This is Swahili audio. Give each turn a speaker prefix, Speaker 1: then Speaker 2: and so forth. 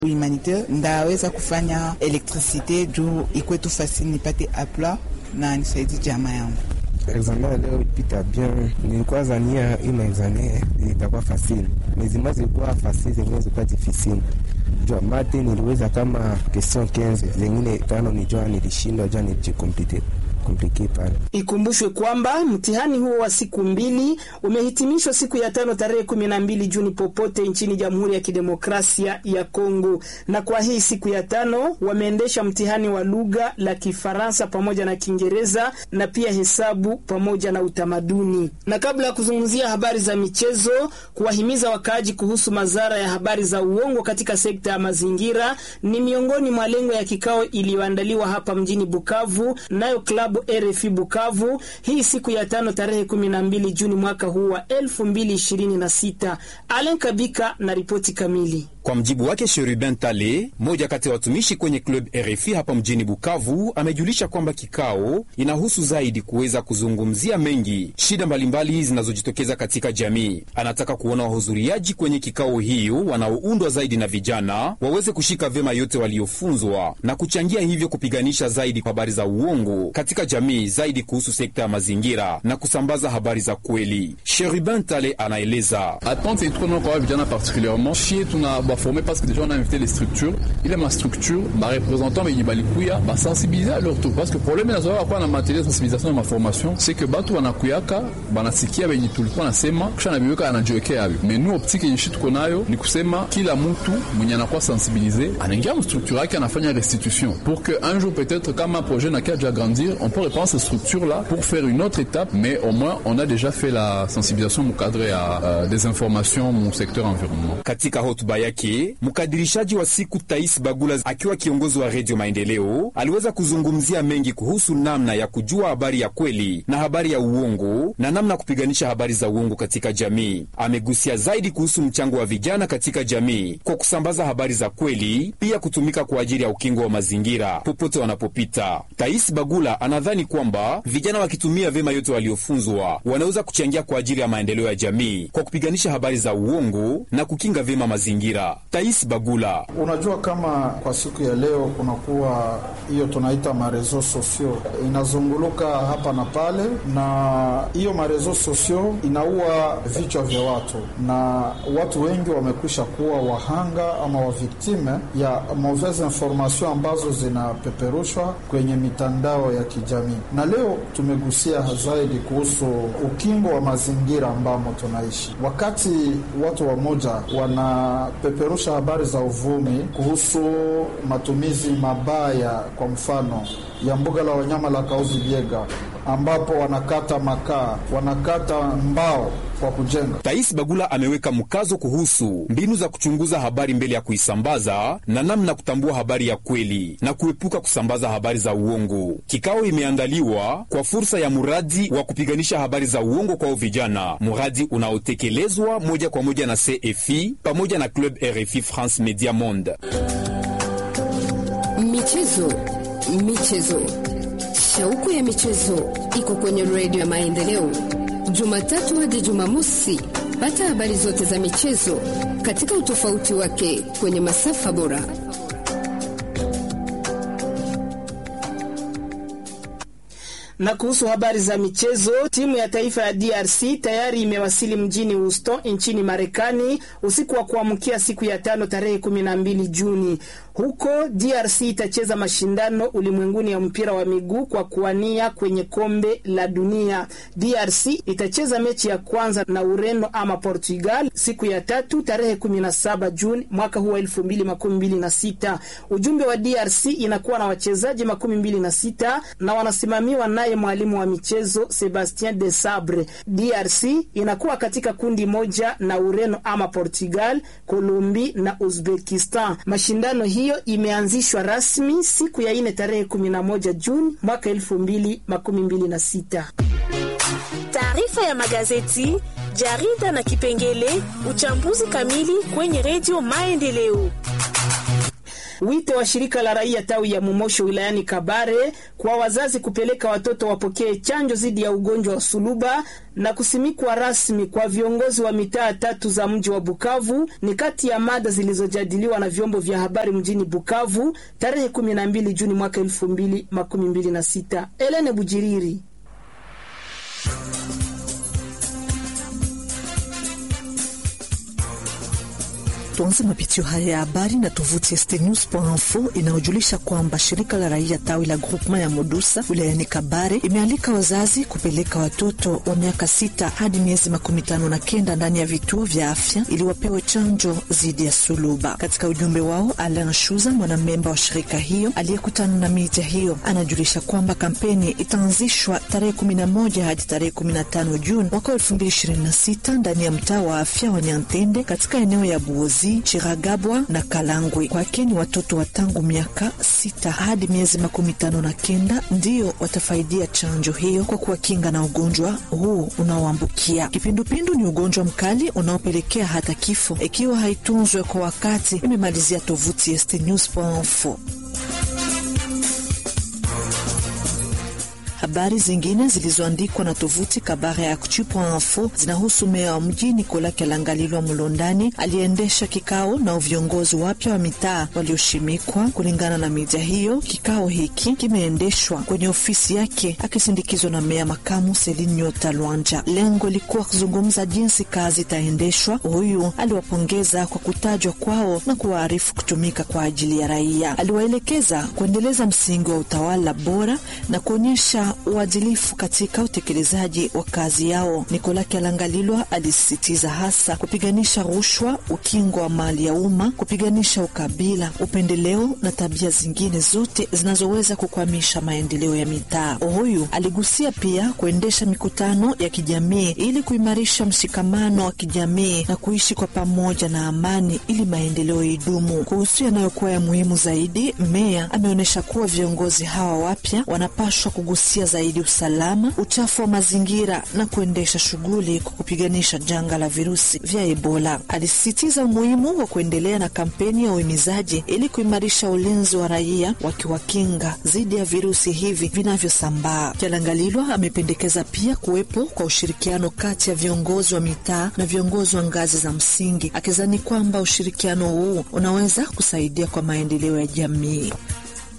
Speaker 1: humanitaire ndaweza kufanya elektrisite juu ikwetu fasili nipate apla na nisaidi jamaa yangu.
Speaker 2: Examen ya leo ilipita bien, nilikuwa zania hii maexamen itakuwa fasili, mezima zilikuwa fasili, zengine zilikuwa difficile. Jua mate niliweza kama question 15 zengine tano nijua nilishindwa, jua nilijikomplike komplike pale.
Speaker 3: Ikumbushwe kwamba mtihani huo wa siku mbili umehitimishwa siku ya tano tarehe kumi na mbili Juni popote nchini Jamhuri ya Kidemokrasia ya Kongo, na kwa hii siku ya tano wameendesha mtihani wa lugha la Kifaransa pamoja na Kiingereza na pia hesabu pamoja na utamaduni. Na kabla ya kuzungumzia habari za michezo, kuwahimiza wakaaji kuhusu madhara ya habari za uongo katika sekta ya mazingira ni miongoni mwa lengo ya kikao iliyoandaliwa hapa mjini Bukavu nayo klabu RFI Bukavu hii siku ya tano tarehe 12 Juni mwaka huu wa 2026. Alen Kabika na ripoti kamili.
Speaker 4: Kwa mjibu wake Sheriben Tale, mmoja kati ya watumishi kwenye club RFI hapa mjini Bukavu, amejulisha kwamba kikao inahusu zaidi kuweza kuzungumzia mengi shida mbalimbali zinazojitokeza katika jamii. Anataka kuona wahudhuriaji kwenye kikao hiyo wanaoundwa zaidi na vijana waweze kushika vyema yote waliofunzwa na kuchangia hivyo kupiganisha zaidi habari za uongo katika jamii, zaidi kuhusu sekta ya mazingira na kusambaza habari za kweli. Sheriben Tale anaeleza
Speaker 5: baforme parce que déjà on a invité les structures ile ma structure barepresentant benye balikuya basensibilize leur tour parce que problème inazoa kwa na materiel sensibilisation na maformation c'est que batu wanakuyaka banasikia benye tulikuwa nasema kisha nabiweka anajiwekea avyo mais nous optique yenye tuko nayo ni kusema kila mtu mwenye anakuwa sensibilize anaingia mstructure yake anafanya restitution pour que un jour peut-être kama un projet nakia déjà grandir on peut reprendre cette structure là pour faire une autre étape mais au moins on a déjà fait la sensibilisation mu cadre ya euh, des informations mu secteur environnement
Speaker 4: katika hotuba yake mkadirishaji wa siku Tais Bagula akiwa kiongozi wa Redio Maendeleo aliweza kuzungumzia mengi kuhusu namna ya kujua habari ya kweli na habari ya uongo na namna ya kupiganisha habari za uongo katika jamii. Amegusia zaidi kuhusu mchango wa vijana katika jamii kwa kusambaza habari za kweli, pia kutumika kwa ajili ya ukingo wa mazingira popote wanapopita. Tais Bagula anadhani kwamba vijana wakitumia vyema yote waliofunzwa wanaweza kuchangia kwa ajili ya maendeleo ya jamii kwa kupiganisha habari za uongo na kukinga vyema mazingira. Tais Bagula:
Speaker 6: unajua kama kwa siku ya leo kunakuwa hiyo tunaita marezo sosio inazunguluka hapa na pale, na hiyo marezo sosio inaua vichwa vya watu, na watu wengi wamekwisha kuwa wahanga ama waviktime ya mauvaise information ambazo zinapeperushwa kwenye mitandao ya kijamii. Na leo tumegusia zaidi kuhusu ukingo wa mazingira ambamo tunaishi, wakati watu wamoja wana peperusha habari za uvumi kuhusu matumizi mabaya, kwa mfano ya mbuga la wanyama la Kauzi Biega, ambapo wanakata makaa, wanakata mbao kwa kujenga.
Speaker 4: Tais Bagula ameweka mkazo kuhusu mbinu za kuchunguza habari mbele ya kuisambaza na namna kutambua habari ya kweli na kuepuka kusambaza habari za uongo. Kikao imeandaliwa kwa fursa ya muradi wa kupiganisha habari za uongo kwao vijana, muradi unaotekelezwa moja kwa moja na CFI pamoja na Club RFI France Media Monde.
Speaker 7: Michezo, michezo, shauku ya michezo iko kwenye redio ya Maendeleo, Jumatatu hadi Jumamosi. Pata habari zote za michezo katika utofauti wake kwenye masafa bora.
Speaker 3: Na kuhusu habari za michezo, timu ya taifa ya DRC tayari imewasili mjini Houston nchini Marekani usiku wa kuamkia siku ya tano tarehe 12 Juni. Huko DRC itacheza mashindano ulimwenguni ya mpira wa miguu kwa kuwania kwenye kombe la dunia. DRC itacheza mechi ya kwanza na Ureno ama Portugal siku ya tatu tarehe 17 Juni mwaka huu wa 2026. Ujumbe wa DRC inakuwa na wachezaji makumi mbili na sita na wanasimamiwa naye mwalimu wa michezo Sebastien de Sabre. DRC inakuwa katika kundi moja na Ureno ama Portugal, Kolombi na Uzbekistan. Mashindano hiyo imeanzishwa rasmi siku ya ine tarehe 11 Juni mwaka 2026.
Speaker 8: Taarifa ya magazeti, jarida na kipengele uchambuzi kamili kwenye redio Maendeleo.
Speaker 3: Wito wa shirika la raia tawi ya Mumosho wilayani Kabare kwa wazazi kupeleka watoto wapokee chanjo dhidi ya ugonjwa wa suluba na kusimikwa rasmi kwa viongozi wa mitaa tatu za mji wa Bukavu ni kati ya mada zilizojadiliwa na vyombo vya habari mjini Bukavu tarehe 12 Juni mwaka 2026. Elene Bujiriri
Speaker 9: Tuanze mapitio haya ya habari na tovuti stnews.info inayojulisha kwamba shirika la raia tawi la groupement ya Modusa wilayani Kabare imealika wazazi kupeleka watoto wa miaka sita hadi miezi makumi tano na kenda ndani ya vituo vya afya ili wapewe chanjo dhidi ya suluba. Katika ujumbe wao, Alan Shuza, mwanamemba wa shirika hiyo aliyekutana na media hiyo, anajulisha kwamba kampeni itaanzishwa tarehe 11 hadi tarehe 15 Juni mwaka 2026 ndani ya mtaa wa afya wa Nyantende katika eneo ya Buozi Chiragabwa na Kalangwe. Kwake ni watoto wa tangu miaka sita hadi miezi makumi tano na kenda ndiyo watafaidia chanjo hiyo kwa kuwakinga na ugonjwa huu unaoambukia. Kipindupindu ni ugonjwa mkali unaopelekea hata kifo ikiwa haitunzwe kwa wakati, imemalizia tovuti stnews.info. Habari zingine zilizoandikwa na tovuti Kabare ya Actu.info zinahusu meya wa mji Nikola Kelangalilwa Mulondani aliendesha kikao na viongozi wapya wa mitaa walioshimikwa. Kulingana na media hiyo, kikao hiki kimeendeshwa kwenye ofisi yake akisindikizwa na meya makamu Selin Nyota Lwanja. Lengo likuwa kuzungumza jinsi kazi itaendeshwa. Huyu aliwapongeza kwa kutajwa kwao na kuwaarifu kutumika kwa ajili ya raia. Aliwaelekeza kuendeleza msingi wa utawala bora na kuonyesha uadilifu katika utekelezaji wa kazi yao. Nikola Kyalangalilwa alisisitiza hasa kupiganisha rushwa, ukingo wa mali ya umma, kupiganisha ukabila, upendeleo na tabia zingine zote zinazoweza kukwamisha maendeleo ya mitaa. Huyu aligusia pia kuendesha mikutano ya kijamii ili kuimarisha mshikamano wa kijamii na kuishi kwa pamoja na amani ili maendeleo idumu. Kuhusu yanayokuwa ya muhimu zaidi, meya ameonyesha kuwa viongozi hawa wapya wanapashwa kugusia zaidi usalama, uchafu wa mazingira na kuendesha shughuli kwa kupiganisha janga la virusi vya Ebola. Alisisitiza umuhimu wa kuendelea na kampeni ya uhimizaji ili kuimarisha ulinzi wa raia wakiwakinga dhidi ya virusi hivi vinavyosambaa. Kyalangalilwa amependekeza pia kuwepo kwa ushirikiano kati ya viongozi wa mitaa na viongozi wa ngazi za msingi, akizani kwamba ushirikiano huu unaweza kusaidia kwa maendeleo ya jamii.